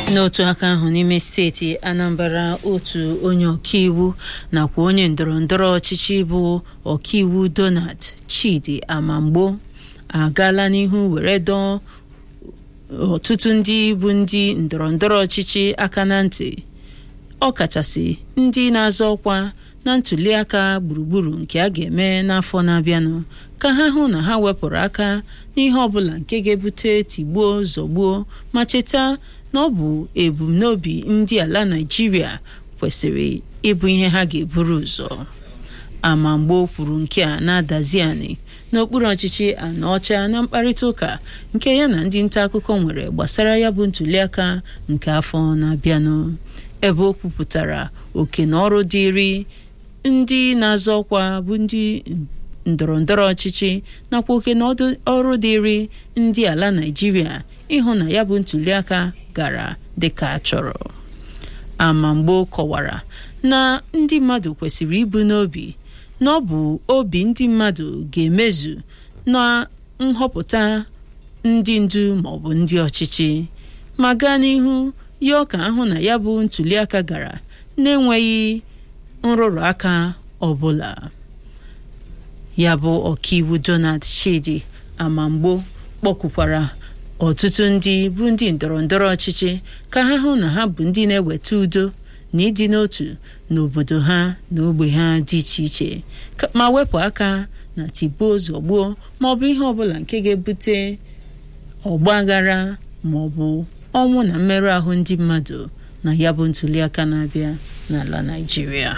n'otu aka ahụ n'ime steeti anambra otu onye ọkaiwu nakwa onye ndọrọndọrọ ọchịchị bụ ọkaiwu donald chidi amamgbo agaala n'ihu were dọọ ọtụtụ ndị bụ ndị ndọrọndọrọ ọchịchị aka na ntị ọkachasị ndị na-azọ ọkwa na ntụliaka gburugburu nke a ga-eme n'afọ na-abịanụ ka ha hụ na ha wepụrụ aka n'ihe ọbụla nke ga-ebute tigbuo zọgbuo ma cheta na ọ bụ ebumnobi ndị ala Naịjirịa kwesịrị ịbụ ihe ha ga-eburu ụzọ Amamgbo kwuru nke a na-adazi anị n'okpuru ọchịchị Anaọcha na mkparịta ụka nke ya na ndị nta akụkọ nwere gbasara ya bụ ntụliaka nke afọ na-abịanụ ebe o kwupụtara oke na ọrụ dịịrị ndị na-azọ ọkwa bụ ndị ndọrọndọrọ ọchịchị nakwa oke na ọrụ dịịrị ndị ala Naịjirịa ịhụ na ya bụ ntụliaka gara dịka a chọrọ Amamgbo kọwara na ndị mmadụ kwesịrị ibu n'obi na ọ bụ obi ndị mmadụ ga-emezu na nhọpụta ndị ndu maọbụ ndị ọchịchị ma gaa n'ihu yọọ ka ahụ na ya bụ ntụliaka gara na-enweghị nrụrụ aka ọbụla ya bụ ọkaiwu Donald Chidi Amamgbo kpọkwukwara ọtụtụ ndị bụ ndị ndọrọndọrọ ọchịchị ka ha hụ na ha bụ ndị na-eweta udo na ịdị n'otu n'obodo ha na ogbe ha dị iche iche ma wepụ aka na tigbuo zọgbuo maọbụ ihe ọbụla nke ga-ebute ọgbaghara maọbụ ọnwụ na mmerụ ahụ ndị mmadụ na ya bụ ntụliaka na-abịa n'ala Naịjirịa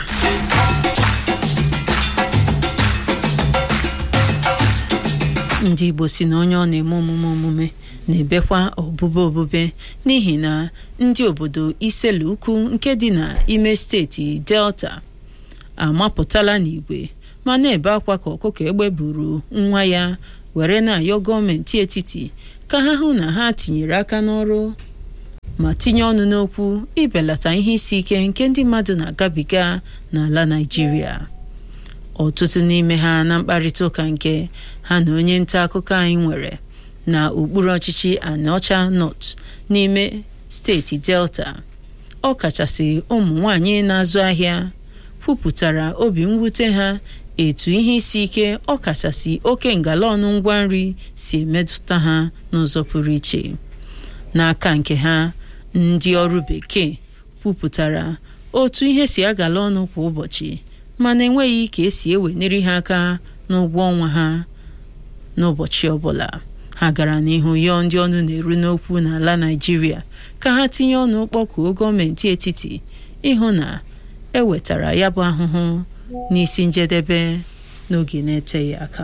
ndị Igbo si na onye ọ na-eme omume omume na-ebekwa ọbụbe obube n'ihi na ndị obodo Iselu Ukwu nke dị n'ime steeti Delta amapụtala n'igwe ma na-ebe akwa ka ọkụkọ egbe buru nwa ya were na-ayọ gọọmenti etiti ka ha hụ na ha tinyere aka n'ọrụ ma tinye ọnụ n'okwu ibelata ihe isi ike nke ndị mmadụ na-agabiga n'ala Naịjirịa ọtụtụ n'ime ha na mkparịta ụka nke ha na onye nta akụkọ anyị nwere na okpuru ọchịchị Anaọcha North n'ime steeti Delta ọ kachasị ụmụ nwanyị na-azụ ahịa kwupụtara obi mwute ha etu ihe isi ike ọ kachasị oke ngalọnụ ngwa nri si emetụta ha n'ụzọ pụrụ iche n'aka nke ha ndị ọrụ bekee kwupụtara otu ihe si agala ọnụ kwa ụbọchị mana enweghị ka esi eweniri ha aka n'ụgwọ ọnwa ha n'ụbọchị ọbụla ha gara n'ihu yọọ ndị ọnụ na-eru n'okwu n'ala Naịjirịa ka ha tinye ọnụ kpọkuo gọọmenti etiti ịhụ na ewetara ya bụ ahụhụ n'isi njedebe n'oge na-eteghị aka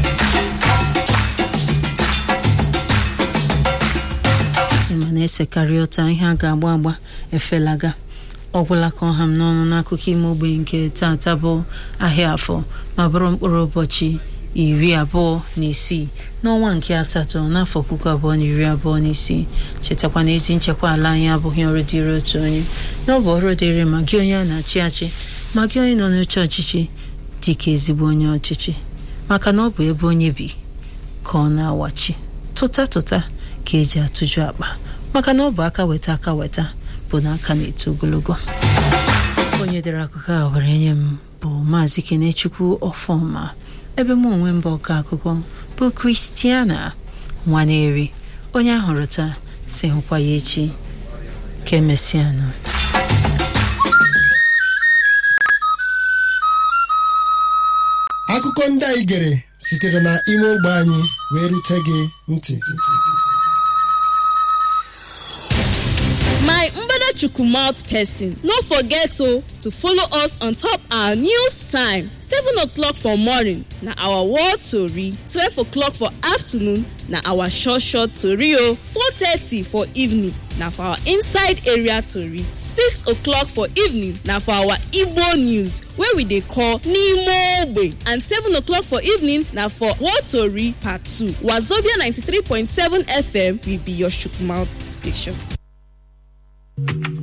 ịma na-esekarị ụta ihe a ga-agba agba efelaga ọgwụla ka ọha m n'ọnụ n'akụkọ ime ogbenye nke tata bụ ahịa afọ ma bụrụ mkpụrụ ụbọchị iri abụọ na isii n'ọnwa nke asatọ n'afọ puku abụọ na iri abụọ na isii chetakwa na ezi nchekwa ala anyị abụghị ọrụ dịrị otu onye na ọ bụ ọrụ dịrị ma gị onye a na-achị achị ma gị onye nọ n'oche ọchịchị dị ka ezigbo onye ọchịchị maka na ọ bụ ebe onye bi ka ọ na-awachi tụta tụta ka eji atụju akpa maka na ọ bụ aka weta aka weta bụ na aka na-eto ogologo onye dere akụkọ a were nye m bụ maazị kenechukwu ọfọma ebe m onwe mba ọka akụkọ bụ kristiana nwaneri onye ahụrụ taa si hụkwa ya echi ka emesịanụ akụkọ ndị anyị gere sitere na ime ogbe anyị wee rute gị ntị my mbadachukwu mouth person no forget o to follow us on top our news time seven o'clock for morning na our world tori twelve o'clock for afternoon na our short short tori o four thirty for evening na for our inside area tori six o'clock for evening na for our igbo news wey we dey call n'ime ogbe and seven o'clock for evening na for world tori part two wazobia ninety-three point seven fm will be your chook mouth station.